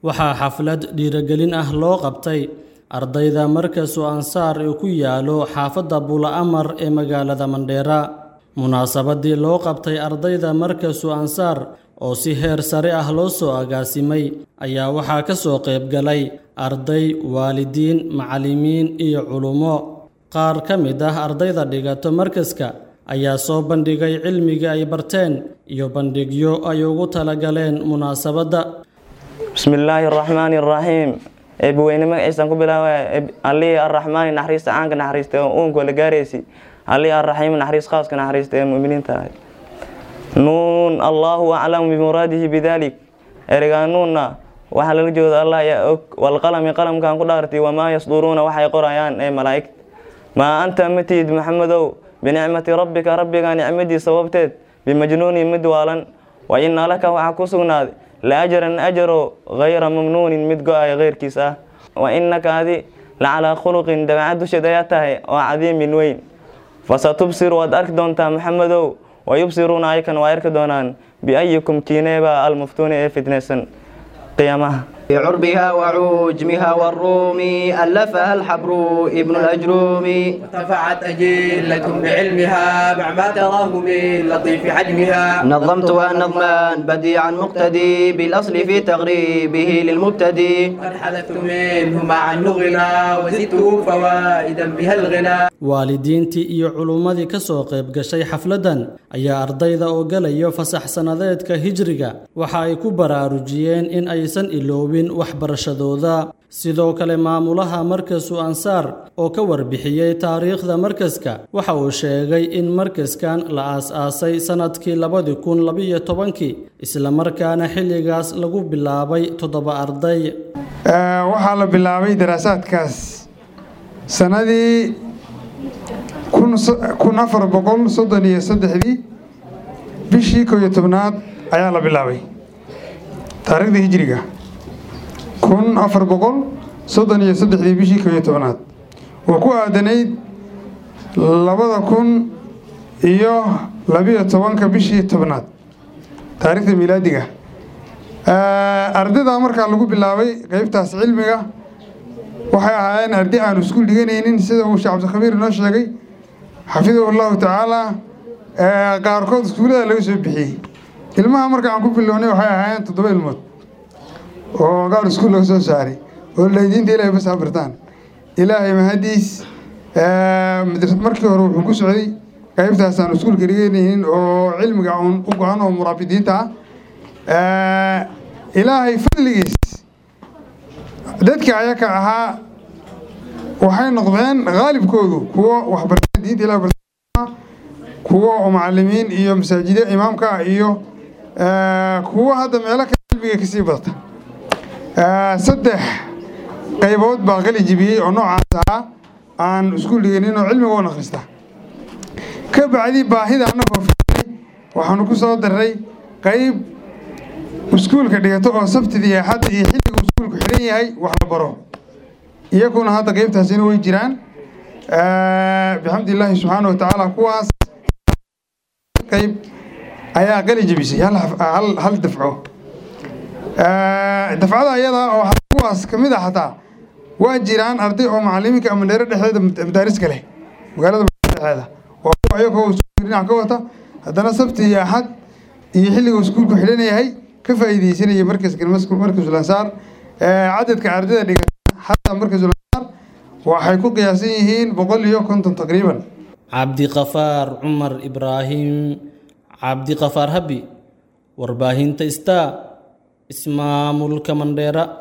waxaa xaflad dhiirigelin ah loo qabtay ardayda markasu ansaar ee ku yaalo xaafadda bula-amar ee magaalada mandheera munaasabadii loo qabtay ardayda markasu ansaar oo si heer sare ah loo soo agaasimay ayaa waxaa ka soo qayb galay arday waalidiin macallimiin iyo culummo qaar ka mid ah ardayda dhigato markaska ayaa soo bandhigay cilmiga ay barteen iyo bandhigyo ay ugu talagaleen munaasabadda bismillaahi araxmaani araxiim eebbaweyne magaciisaan ku bilaaba allihii arraxmaani naxariista caanka naxariista ee uunka la gaaraysi allihii arraxiim naxariis khaaska naxariista ee mu'miniinta ahay nuun allaahu aclamu bimuraadihi bidalik ereygaa nuunna waxaa lala jooda allah ayaa og walqalami qalamkan ku dhaartay wamaa yasduruuna waxay qorayaan ee malaa'igta maa anta matid maxamedow binicmati rabbika rabbiga nicmadii sababteed bimajnuunin mid waalan wa inna laka waxaa ku sugnaaday la ajaran ajaro hayra mamnuunin mid go-ay keyrkiis ah wa innaka adi la calaa khuluqin dabeecad dusheed ayaa tahay oo cadiimin weyn fasatubsir waad arki doontaa maxamedow wa yubsiruuna ayakan waa arki doonaan biayikum tiineeba almuftuuni ee fitnaysan qiyaamaha بعربها وعجمها والروم ألفها الحبر ابن الأجروم ارتفعت أجلة بعلمها مع ما تراه من لطيف حجمها نظمتها نظما بديعا مقتدي بالأصل في تغريبه للمبتدي قد حذفت منه مع النغنا وزدته فوائدا بها الغنى waalidiintii iyo culummadii ka soo qayb gashay xafladdan ayaa ardayda oo galayo fasax sannadeedka hijriga waxa ay ku baraarujiyeen in aysan iloobin waxbarashadooda sidoo kale maamulaha markasu ansaar oo ka warbixiyey taariikhda markaska waxa uu sheegay in markaskan la aas-aasay sannadkii labadi kun labiyo tobankii islamarkaana xilligaas lagu bilaabay toddoba arday waxaa la bilaabay daraasaadkaas sanadii kun afar boqol soddon iyo saddexdii bishii koo iyo tobnaad ayaa la bilaabay taariikhda hijiriga kun afar boqol soddon iyo saddexdii bishii koo iyo tobnaad oo ku aadanayd labada kun iyo labiyo tobanka bishii tobnaad taariikhda milaadiga ardayda markaa lagu bilaabay qeybtaas cilmiga waxay ahaayeen arday aan iskuul dhiganaynin sida uu sheekh cabdikhabiir inoo sheegay xafidahu llahu tacaala qaarkood iskuullada laga soo bixiyey ilmaha marka aan ku bilownay waxay ahaayeen toddoba ilmood oo gaar iskuul laga soo saaray oo laydiinta ilahay bas habartaan ilaahay mahadiis markii hore wuxuu ku socday qaybtaas aan iskuulka dhiganaynin oo cilmiga uun u go-an oo muraabidiinta ah ilaahay fadligiis dadka ayaka ahaa waxay noqdeen haalibkoodu kuwo waxbarashada diinta ilah barta kuwo macalimiin iyo masaajida imaamka iyo kuwo hadda meelo kale cilmiga kasii badata saddex qaybood baa qali jibiyey oo noocaas ahaa aan iskuul dhiganin oo cilmiga un akhrista ka bacdi baahida annagoo firay waxaanu ku soo daray qayb iskuulka dhigato oo sabtida iyo axadda iyo xilliga iskuulku xidhan yahay wax la baro iyaguna hadda qeybtaasina way jiraan bixamdi illaahi subxaana wa tacaala kuwaas qayb ayaa qali jebisay hal dafco dafcada iyada oo kuwaas ka mid a xataa waa jiraan arday oo macalimiinka mandheero dhexdeeda madaariska leh magaalada dhexeeda oo iyagoo iskuulka dhinac ka wata haddana sabti iyo axad iyo xilliga iskuulku xidhan yahay ka faa'iidaysanaya markaska markasul ansaar cadadka ardayda dhigata xataa markasul ansaar waxay ku qiyaasan yihiin boqol iyo konton taqriiban cabdiqafaar cumar ibraahim cabdiqafaar habi warbaahinta star ismaamulka mandheera